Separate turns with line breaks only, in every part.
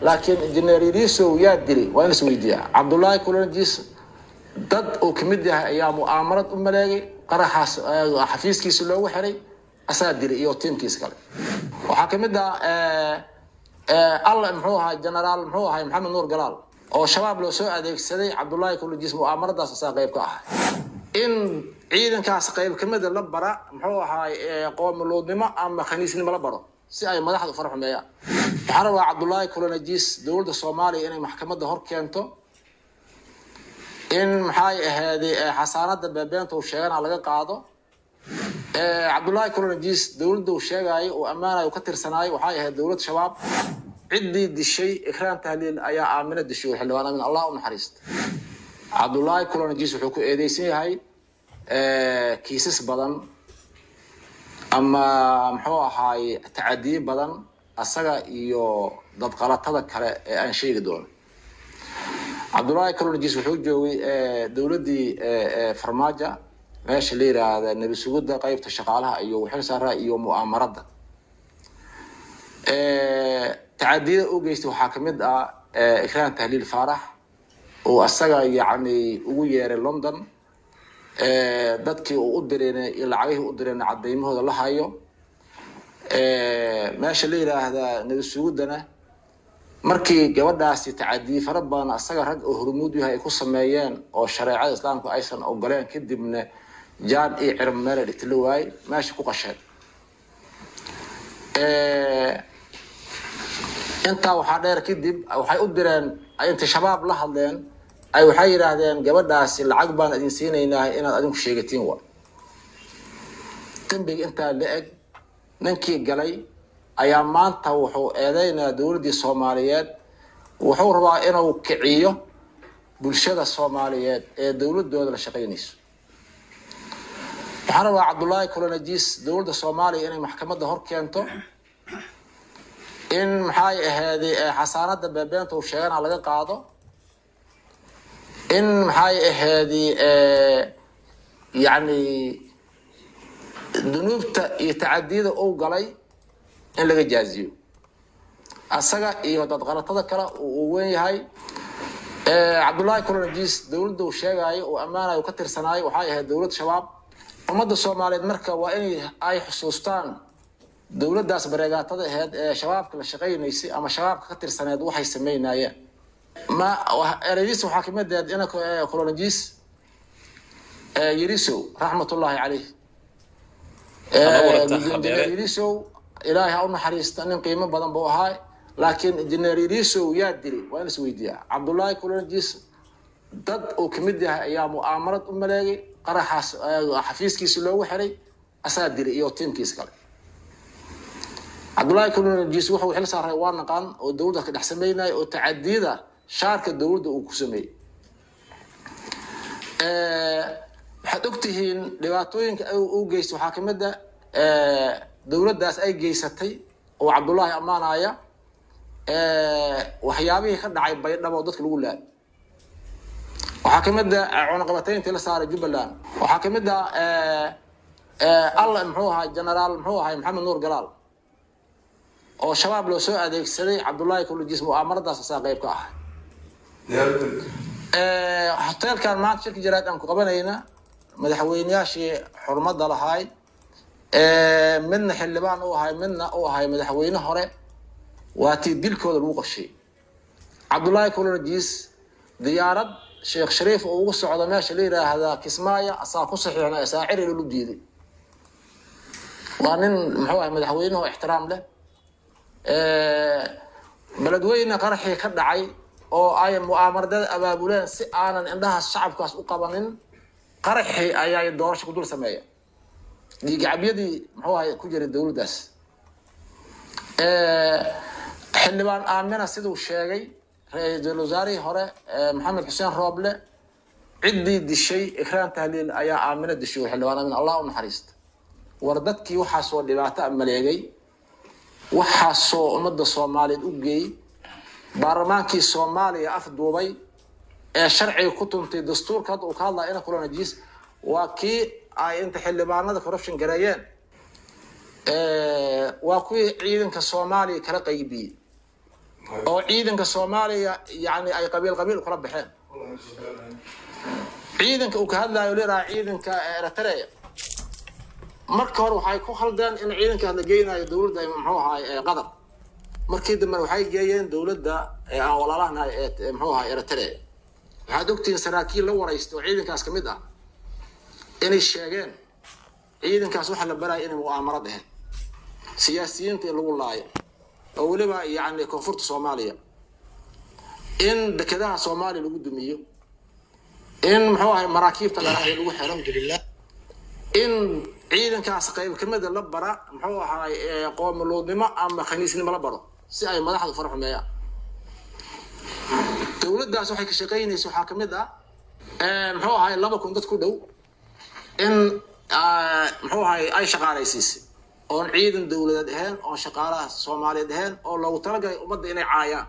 laakiin injineer irisow yaa dilay waa in is weydiiyaa cabdullaahi kulonjis dad uu kamid yahay ayaa mu'aamarad u maleegay qaraxaas xafiiskiisa loogu xiray asaa dilay iyo tiimkiisa kale waxaa kamid ah alla muxuu ahay generaal muxuu ahay maxamed nuur galaal oo shabaab loo soo adeegsaday cabdullaahi kulonjis mu'aamaradaas asaa qayb ka ahay in ciidankaas qayb kamida la bara muxuu ahaay qoomuluudnimo ama khaniisnimo la baro si ay madaxda far xumeeyaan waxaan rabaa cabdullaahi kulonajis dowladda soomaaliya inay maxkamadda hor keento in maxay ahaaday xasaanada beebeenta uu sheegana laga qaado cabdullaahi kulonajis dowladda uu sheegaayo uu ammaanayo ka tirsanaayo waxay ahayd dowlad shabaab ciddii dishay ikraan tahliil ayaa aamino dishay xildhibaan amin allah u naxariista cabdullaahi kulonajis wuxuu ku eedeysan yahay kiisas badan ama muxuu ahaay tacadiye badan asaga iyo dadqalatada kale ee aan sheegi doono cabdullaahi colonjis wuxuu joogay dowladdii farmaajo meesha la yiraahda nebi sugudda qeybta shaqaalaha iyo waxil saaraa iyo mu'aamarada tacadiyada u geystay waxaa kamid ah ikraan tahliil faarax oo asaga yacni ugu yeeray london dadkii uu u direenay iyo lacagihii u direenay cadaymahooda la hayo meesha la yiraahdaa nebi suguddana markii gabadhaasi tacadiye fara badan asaga rag oo hormuud yahay ay ku sameeyeen oo shareecada islaamka aysan ogoleen kadibna jaan iyo cirib meela dhigtila waayey meesha ku qasheen intaa waxaa dheer kadib waxay u direen intay shabaab la hadleen ay waxay yidhaahdeen gabadhaasi lacag baan idin siinaynaa inaad adinku sheegatiin wa dembiga intaa la eg ninkii galay ayaa maanta wuxuu eedeynayaa dowladdii soomaaliyeed wuxuu rabaa inuu kiciyo bulshada soomaaliyeed ee dowladooda la shaqaynayso waxaan rabaa cabdullaahi colonajis dowladda soomaaliya inay maxkamadda hor keento in maxay ahaaday xasaanada beebeenta uu sheegana laga qaado in maxay ahaaday yani dunuubta iyo tacadiyada uu galay in laga jaaziyo asaga iyo dadqalatada kale uu weyn yahay cabdullaahi colonajis dowladda uu sheegaayo uu ammaanayo ka tirsanaayo waxay ahayd dowlad shabaab ummadda soomaaliyeed marka waa in ay xusuustaan dowladdaas bareegaatada aheyd ee shabaabka la shaqaynaysay ama shabaabka ka tirsaneed waxay sameynayeen ma ereydiis waxaa kamid aheyd ina colonajis yirisow raxmatullaahi caleyh injineer yirisow ilaahay ha u naxariista nin qiimo badan buu ahaa laakiin injineer yirisow yaa dilay waa in is weydiiyaa cabdullaahi colonajis dad uu kamid yahay ayaa mu'aamarad u maleegay qaraxaas xafiiskiisa loogu xiray asaa dilay iyo tiimkiisa kale cabdullaahi colonajis wuxuu xil saaray waa naqaan oo dowladda ka dhex sameynaya oo tacadiyada shaarka dowladda uu ku sameeyey waxaad ogtihiin dhibaatooyinka u geystay waxaa kamid a dowladdaas ay geysatay oo cabdullaahi ammaanaya waxyaabihii ka dhacay baydhabo dadka lagu laayay waxaa kamid a cunaqabatayntii la saaray jubbaland waxaa kamid a alla muxuu ahay generaal muxuu ahay maxamed nuur galaal oo shabaab loo soo adeegsaday cabdullaahi colonjis mu'aamaradaas asaa qayb ka ahay hoteelkan maanta shirki jaraad aan ku qabanayna madaxweyneyaashii xurmada lahaay midna xildhibaan u ahay midna u ahay madaxweyne hore waa tii dilkooda lagu qashay cabdullaahi colonajis diyaarad sheekh shariif oo ugu socdo meesha la yiraahdaa kismaayo asaa ku saxiixna asaaciri lalu diiday waa nin muxuu ahay madaxweyneho ixtiraam leh beledweyne qaraxii ka dhacay oo ay mu'aamarada abaabuleen si aanan indhahaas shacabkaas u qabanin qaraxii ayaa doorasho ku dul sameeya dhiigacabyadii muxuu ahay ku jiray dowladdaas xildhibaan aamina siduu sheegay ra-iisul wasaarihii hore maxamed xuseen rooble ciddii dishay ikraan tahliil ayaa aamino dishay xildhibaan aamin allah u naxariista war dadkii waxaasoo dhibaato a maleegay waxaasoo ummadda soomaaliyeed u geeyey baarlamaankii soomaaliya afduubay ee sharciga ku tuntay dastuurka hadda uu ka hadlaya ina colonajis waa kii ay inta xildhibaanada corruption gareeyeen waa kuwii ciidanka soomaaliya kala qaybiyey oo ciidanka soomaaliya yani ay qabiil qabiil kula baxeen ciidanka uu ka hadlayo leedaha ciidanka eritrea marka hore waxay ku khaldeen in ciidankaas la geynayo dowladda muxuu ahaay qatar markii dambena waxay geeyeen dowladda aan walaalahanahay ee muxuu ahaay eritrea waxaad ogtihiin saraakiil la waraysta oo ciidankaas ka mid ah inay sheegeen ciidankaas waxaa la baraya inay mu'aamaro dheheen siyaasiyiinta in lagu laayo oo weliba yani koonfurta soomaaliya in dekedaha soomaaliya lagu dumiyo in muxuu ahay maraakiibta dharaxya lagu xiro in ciidankaas qayb kamida la bara muxuu ahaay qoomuluudnimo ama khaniisnimo la baro si ay madaxda far xumeeyaan dowladdaas waxay ka shaqaynaysa waxaa kamid ah muxuu ahaay laba kun dad ku dhow in muxuu ahaay ay shaqaalaysiisay oon ciidan dowladeed ahayn oon shaqaalaha soomaaliyeed ahayn oo loogu talagalay ummadda inay caayaan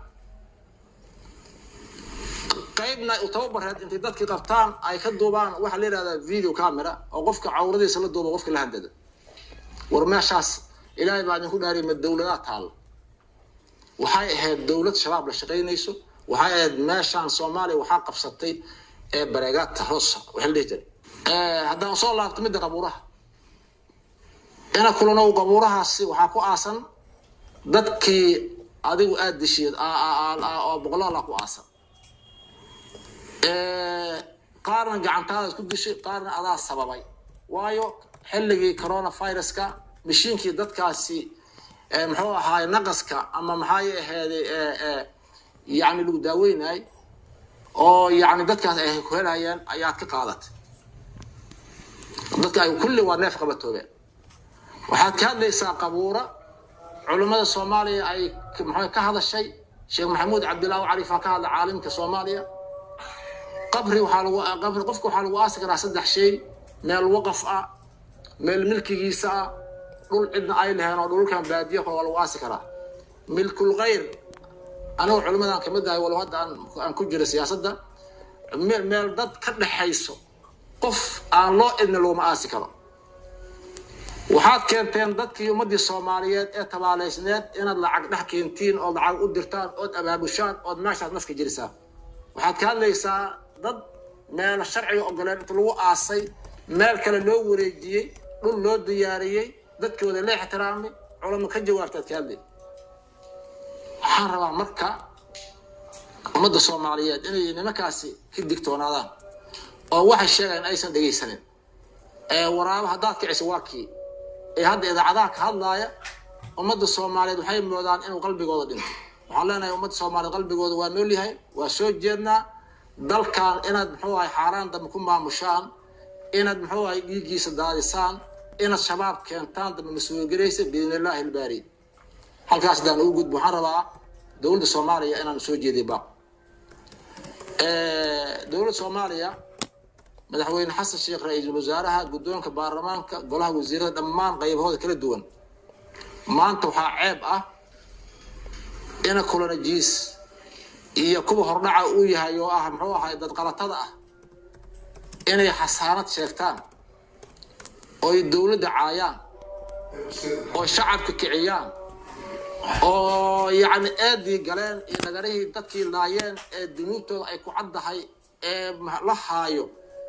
qaybna u tababareed intay dadkii qabtaan ay ka duubaan waxaa la yidhahdaa video camera oo qofka cawradiisa la duuba qofka la handada war meeshaas ilaahay baa idinku dhaariy ma dowladaa taalla waxay ahayd dowlad shabaab la shaqaynayso waxay ahayd meeshaan soomaaliya waxaa qabsatay ee bareegaadta hoosa waxa la dhihi jiray haddaan soo laabto midda qabuuraha ina kulanow qabuurahaasi waxaa ku aasan dadkii adigu aada dishiid oo boqolaala ku aasan qaarna gacantaadaad ku dishay qaarna adaa sababay waayo xilligii coronaviruska mashiinkii dadkaasi muxuu ahaay naqaska ama maxay aheeday yani lagu daaweynay oo yani dadkaas ay ku helayeen ayaad ka qaadatay dadka ay kulli waa neef qabatoobeen waxaad ka hadlaysaa qabuura culummada soomaaliya ay mxu ka hadashay sheekh maxamuud cabdillah cariifaa ka hadla caalimka soomaaliya qabri waxaa lagu qabri qofka waxaa lagu aasi karaa saddex shay meel waqaf ah meel milkigiisa ah dhul cidna ay lahayn oo dhulkan baadiya kale waa lagu aasi karaa milkul khayr anigu culimmadaan kamid ahay walow hadda aan ku jira siyaasadda meel dad ka dhexayso qof aan loo idna looma aasi karo waxaad keenteen dadkii ummaddii soomaaliyeed ee tabaaleysneed inaad lacag dhex keentiin ood lacag u dirtaan ood abaabushaan ood meeshaad nafka jirisaan waxaad ka hadlaysaa dad meel sharciga ogoleen inta lagu aasay meel kale loo wareejiyey dhul loo diyaariyey dadkooda la ixtiraamay culamo ka jawaabtaad ka hadlay waxaan rabaa marka ummadda soomaaliyeed inay nimankaasi ka digtoonaadaan oo waxay sheegaan aysan dhegaysanin ee waraabo haddaad kiciso waa kii ee hadda idaacadaha ka hadlaaya ummadda soomaaliyeed waxay moodaan inuu qalbigooda dhinto waxaan leenahay ummadda soomaaliyeed qalbigooda waa nool yahay waa soo jeednaa dalkan inaad muxuu ahay xaaraan dambe ku maamushaan inaad muxuu ahay dhiiggiisa daadisaan inaad shabaab keentaan dambe mas-uulgelaysa biidnillaahi ilbaari halkaas hadaan ugu gudbo waxaan rabaa dowladda soomaaliya inaan soo jeediy baaq dowladda soomaaliya madaxweyne xasan sheekh ra-iisul wasaaraha guddoonka baarlamaanka golaha wasiirada dhammaan qaybahooda kala duwan maanta waxaa ceeb ah ina kulanajiis iyo kuwa hordhaca uu yahay oo ah muxuu ahay dad qalatada ah inay xasaanad sheegtaan ooy dowladda caayaan oo shacabka kiciyaan oo yacni eedii galeen iyo nagarihii dadkii laayeen ee dunuubtooda ay ku caddahay ee la haayo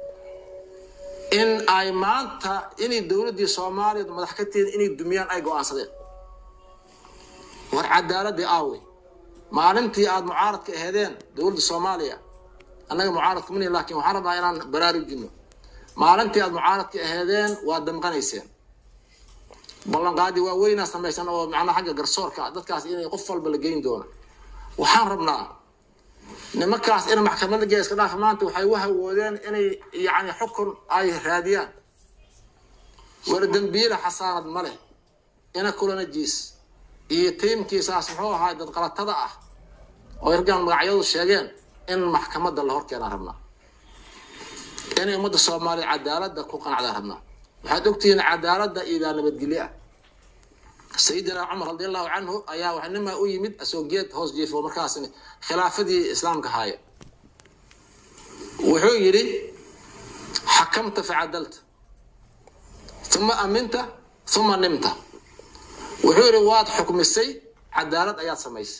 in ay maanta inay dowladdii soomaaliya madax ka tihin inay dumiyaan ay go-aansadeen war cadaaladii aawey maalintii aada mucaaradka aheedeen dowladda soomaaliya annaga mucaaradka mani laakiin waxaan rabnaa inaan baraarujino maalintii aada mucaaradka aheedeen waa damqanayseen ballanqaadi waa weynaa samaysan oo macnaha xagga garsoorka dadkaas inay qof walba la geyn doono waxaan rabnaa nimankaas in maxkamadda geeska dhaaf maanta waxay u hawoodeen inay yacni xukun ay raadiyaan war dembiile xasaanad ma leh ina kulanajiis iyo tiimkiisaas muxuu ahaa dad qalatada ah oo yargaan magacyadu sheegeen in maxkamadda la horkeenaan rabnaa inay ummadda soomaaliya cadaaladda ku qanacdaan rabnaa waxaad ogtihiin cadaaladda idaa nabadgelyo ah sayidina cumar radi allahu canhu ayaa wax nimaa u yimid asoo geed hoos jiifo markaas khilaafadii islaamka haaya wuxuu yidhi xakamta facadalta uma aminta uma nimta wuxuu yidhi waad xukmisay cadaalad ayaad samaysay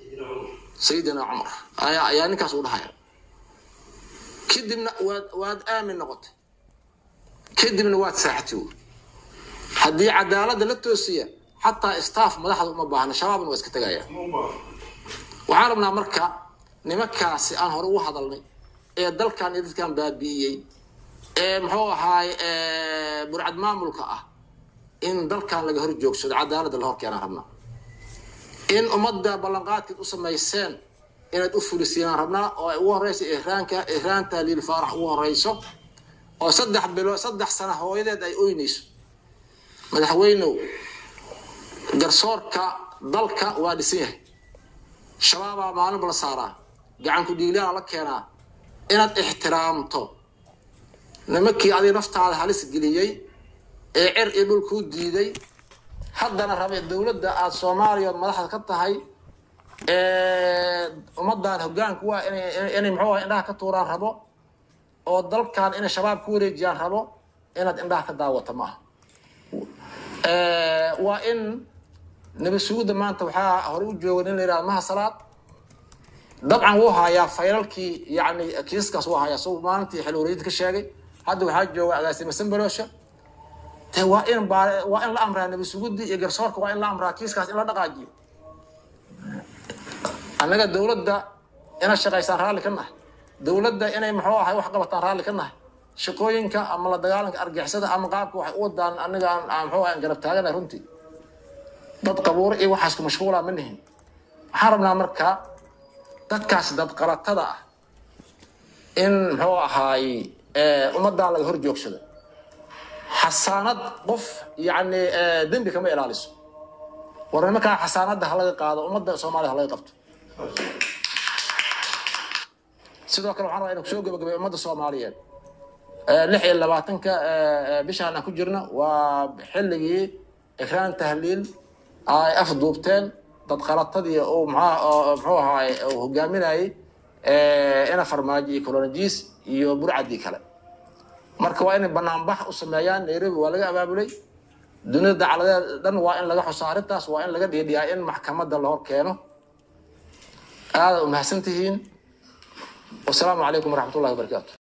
sayidina cumar ayaa ayaa ninkaas u dhahaya kadibna waad waad aamin noqotay kadibna waad saaxatay wy haddii cadaaladda la toosiya xataa staff madaxda uma baahna shabaabna waa iska tegaya waxaan rabnaa marka nimankaasi aan hore ugu hadalnay ee dalkan iyo dadkan baabi'iyey ee muxuu ahaay burcad maamulka ah in dalkan laga hor joogsado cadaaladda la hor keenaan rabnaa in ummadda ballanqaadkeed u samayseen inaad u fulisiinaan rabnaa oo ay ugu horeyso ihraanka ihraanta liil faarax ugu horeyso oo saddex bilo saddex sana hooyadeed ay oynayso madaxweynow garsoorka dalka waa dhisan yahay shabaabaa maalinba la saaraa gacanku dhiiglaa la keenaa inaad ixtiraamto nimankii adiga naftaada halis geliyey ee cer iyo dhul kuu diiday haddana rabe dowladda aada soomaaliya ood madaxda ka tahay ummaddan hoggaanku waa inay muxuu ah indhaha ka tuuraan rabo oo dalkan inay shabaab ku wareejiyaan rabo inaad indhaha ka daawata maaha waa in nabi suguudda maanta waxaa hore u jooga nin la yihahda maha salaad dabcan wuu hayaa faylalkii yani kiiskaas wuu hayaa soo maalintii xil wareejinta ka sheegay hadda waxaa jooga agaasime sambalosha de waa in waa in la amraa nabi sugudi iyo garsoorka waa in la amraa kiiskaas in la dhaqaajiyo annaga dowladda ina shaqaysaan raalli ka nahay dowladda inay muxuu ahay wax qabataan raalli ka nahay shaqooyinka ama la dagaalanka argixisada ama qaabka waxay u wadaan aniga aan muxuu ahay garab taaganahay runtii dad qabuuro iyo waxaas ku mashquulaa ma nihin waxaan rabnaa marka dadkaas dad qalatada ah in muxuu ahaay ummaddan laga hor joogsado xasaanad qof yani dembi kama ilaaliso war nimankaa xasaanadda halaga qaado ummadda soomaaliya halaga qabto sidoo kale waxaan rabaa inaan kusoo gabagabay ummadda soomaaliyeed lix iyo labaatanka bishaan aan ku jirna waa xilligii ikraan tahliil ay afduubteen dad qalatadii uu muxuu ahaay uu hogaaminayay ina farmaajo iyo colonijis iyo burcadii kale marka waa inay banaanbax u sameeyaan nairobi waa laga abaabulay dunida dacladeed dhan waa in laga xuso arrintaas waa in laga dhiidhiyaa in maxkamadda la hor keeno aada umahadsan tihiin wasalaamu calaykum waraxmat ullahi wabarakaatu